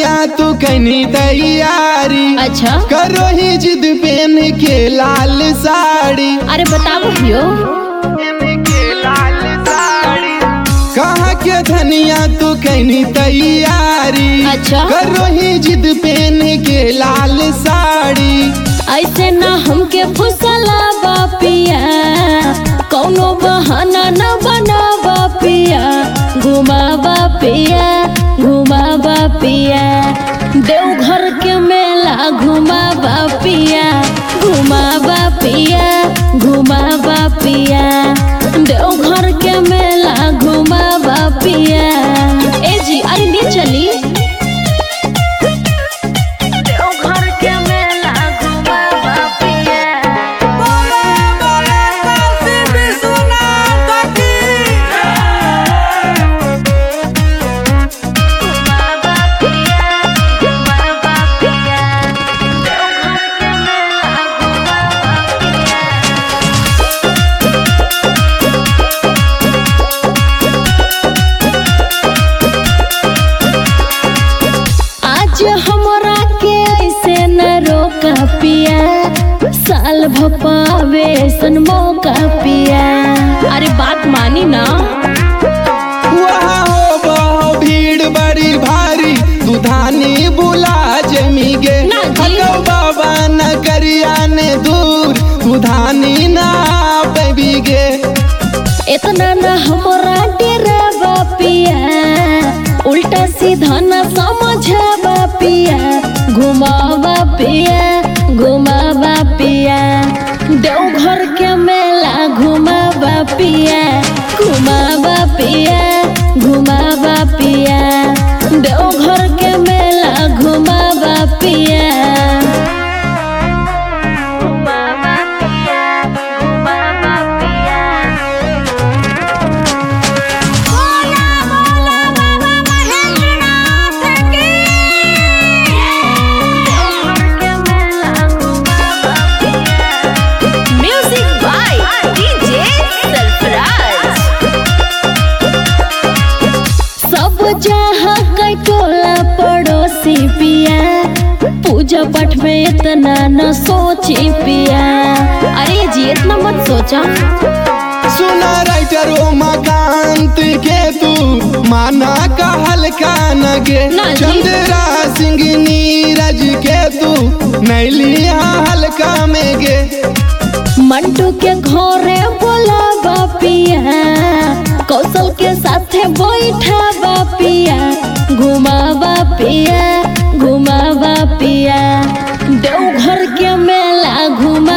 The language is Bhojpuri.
धनिया तू कनी तैयारी अच्छा करो ही जिद पहन के लाल साड़ी अरे बताओ भैयो कहा के धनिया तू कनी तैयारी अच्छा। करो ही जिद पहन के लाल साड़ी ऐसे ना हमके फुसला बापिया कौनो बहाना न बना बापिया घुमा बापिया घुमा बापिया देवघर के मेला घुमा बापिया घुमा बापिया घुमा बापिया देवघर के मेला घुमा बापिया ए जी अरे ले चली देवघर के मेला घुमा बापिया आज हमरा के ऐसे न रोका पिया साल भपावे सन मौका पिया अरे बात मानी ना वहाँ हो बहु भीड़ बड़ी भारी तू धानी बुला जमी गे ना जी। हलो बाबा नगरिया ने दूर तू धानी ना पेबी गे इतना न हमरा डेरा पिया उल्टा सीधा न समझा पिया घुमावा पिया घुमावा पिया देवघर के मेला घुमावा पिया घुमावा पिया घुमावा पिया देवघर के मेला घुमावा पिया घुमावा पिया घुमावा पिया Music by DJ Sarfaraz. सब जहाँ कई टोला पड़ोसी पिया पूजा पाठ में इतना न सोची पिया अरे जी इतना मत सोचा सुना राइटर उमाकांत के तू माना का हल्का नगे ना जी। चंद्रा सिंह नीरज के तू नैलिया हल्का में गे मंटू के घरे बोला बापिया कौशल के साथे बैठा बापिया घुमा बापिया घुमा बापिया देवघर के मेला घुमा